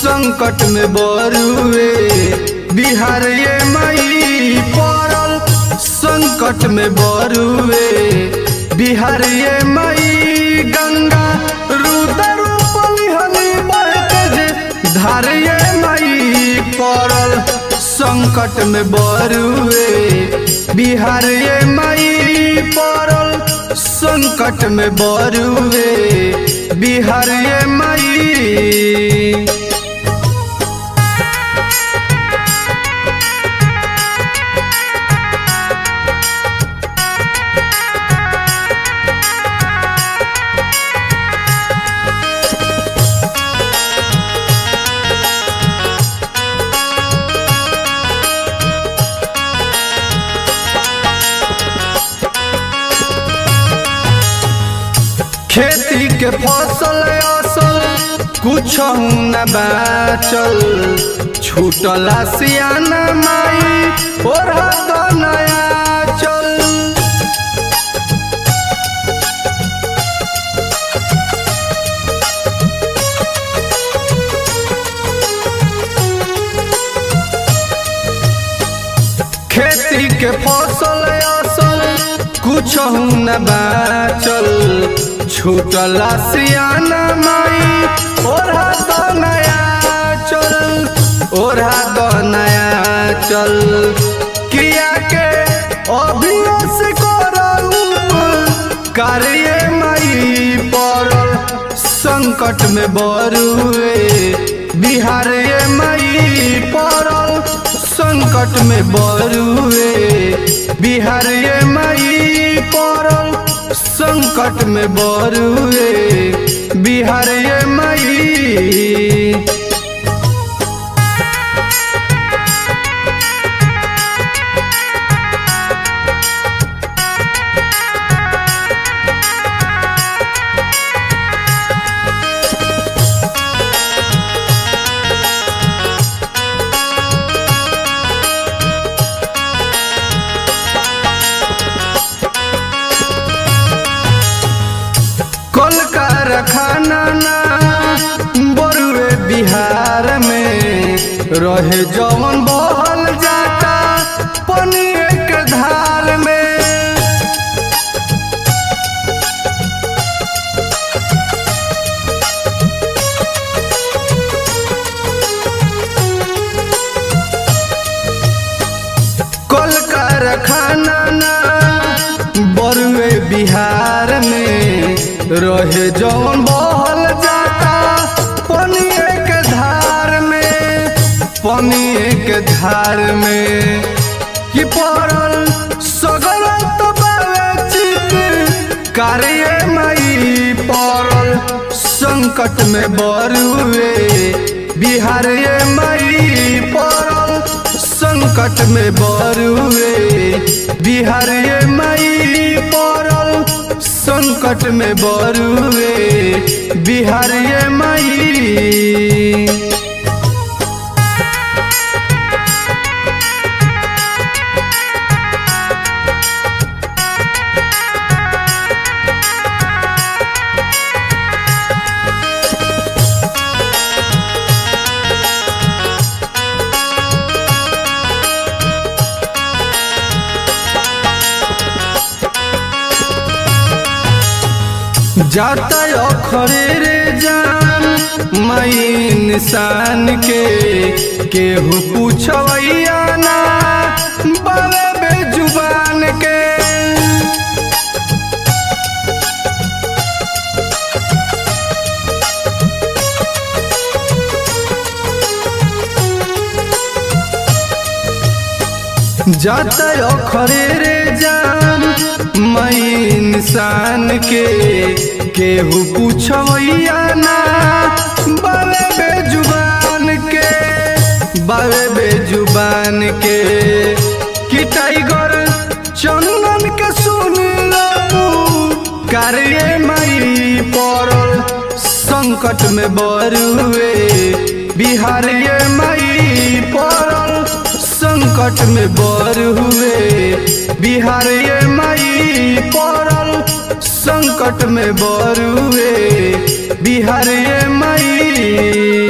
संकट में बरुए बिहार ये मई पड़ल संकट में बरुए बिहार ये मई गंगा रुदर पलिहनी बहते जे धार ये मई पड़ल संकट में बरुए बिहार ये मई पड़ल संकट में बरुए बिहार ये मई खेती के फसल असल कुछ न बाचल छूटला सियाना माई और नया चल खेती के फसल असल कुछ न बाचल छूटला सियाना माई ओढ़ा तो नया चल ओढ़ा तो नया चल किया के अभियस करऊ कार्य माई पड़ल संकट में बरुए बिहार ये मई पड़ल संकट में बरुए बिहार ये मई पड़ल संकट में बरुए बिहार ये मई कल कारखाना ना बरुए बिहार में रहे जवन बहल जाता पनिए के धार में कल कारखाना ना बरुए बिहार में रहे जौन बहल जाता पनिए के धार में पनिए के धार में कि पड़ल सगर तो बावे चित कार्य मई पड़ल संकट में बरुए बिहार ये मई पड़ल संकट में बरुए बिहार ये मई पड़ल संकट में बरुए बिहार ये मई जाता अखरे रे जान मई इंसान के केहू पूछवैया ना बाबे बेजुबान के जाता अखरे रे जान मई इंसान के केहू पूछवैया ना बाबे बेजुबान के बाबे बेजुबान के कि टाइगर चंदन के सुन कार्य मई पड़ल संकट में बरुए बिहार ये मई पड़ल संकट में बरुए बिहार ये मई पड़ल संकट में बरुए बिहार ये मई